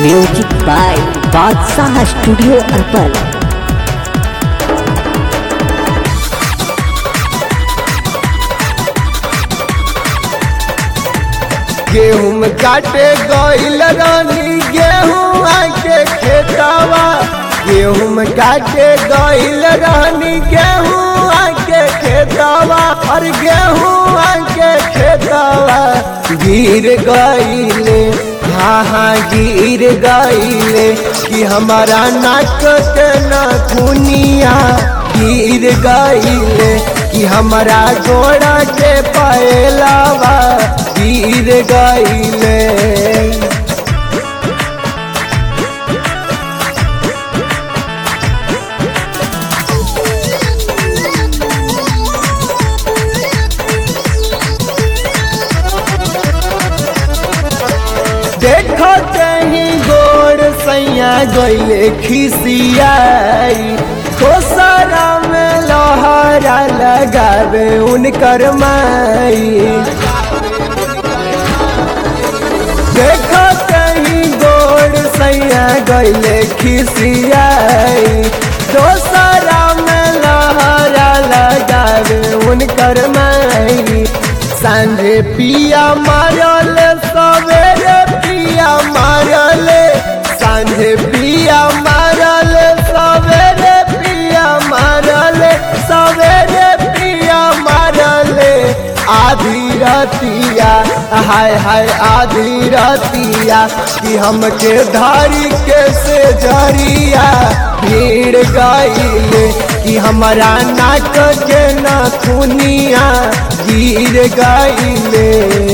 music by Badshah studio अरपल गेहूं काटे गईल रानी गेहूं आके खेतावा गेहूं काटे गईल रानी गेहूं आके खेतावा और गेहूं आके खेतावा गिर गईले हाँ हाँ गिर गईले कि हमारा नाक के नखुनिया गिर गईले कि हमारा गोड़ा के पैलावा गिर गईले देखो कहीं गोड़ सैया गईले खिसियाई खोसरा में लोहरा लगावे उनकर माई देखो कहीं गोड़ सैया गईले खिसियाई दोसरा में लहरा लगावे उनकर माई सांझे पिया मारल सवेरे पिया मारल सांझे पिया मारल सवेरे पिया मारल सवेरे पिया मारल आधी रतिया हाय हाय आधी रतिया कि हमके धारी के से जरिया भीड़ गईले कि हमारा नाक के नखुनिया गिर गईले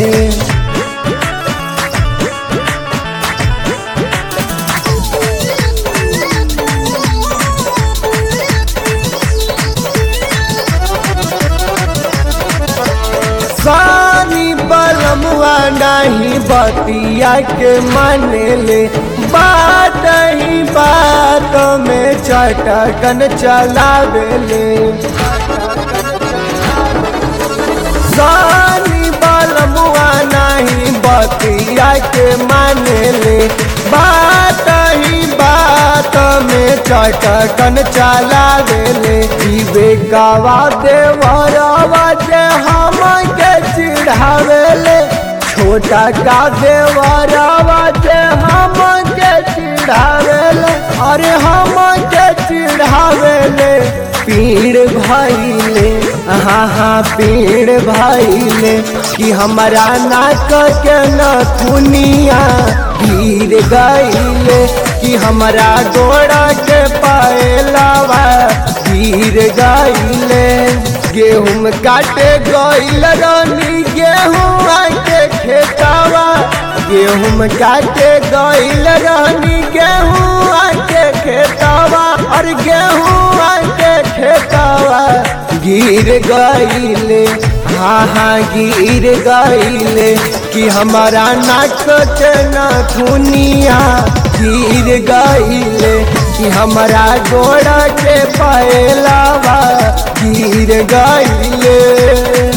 सानी बलमुआ नहीं बतिया के मानेले बात ही बात में चटकन चलावेले सानी बलमुआ नहीं बतिया के मानेले बात ही बात में चटकन चलावेले जीवे गवा देवरवा जे हम के चिढ़ावेले छोटा का देवरवा जे हम के चिढ़ावेले अरे हम के चिढ़ावेले पीड़ भइले हाँ हाँ पीड़ भइले कि हमारा नाक के नथुनिया गिर गईले कि हमारा गोड़ा के पायलावा गिर गईले गेहूं काटे गईल रानी गेहूं आके खेतावा गेहूं काटे गईल रानी गेहूं आके खेतावा और गेहूं आके खेतावा गिर गईले हाँ हाँ गिर गईले कि हमारा नाक के नथुनिया गिर गईले कि हमारा गोड़ा के पैलावा गिर गईले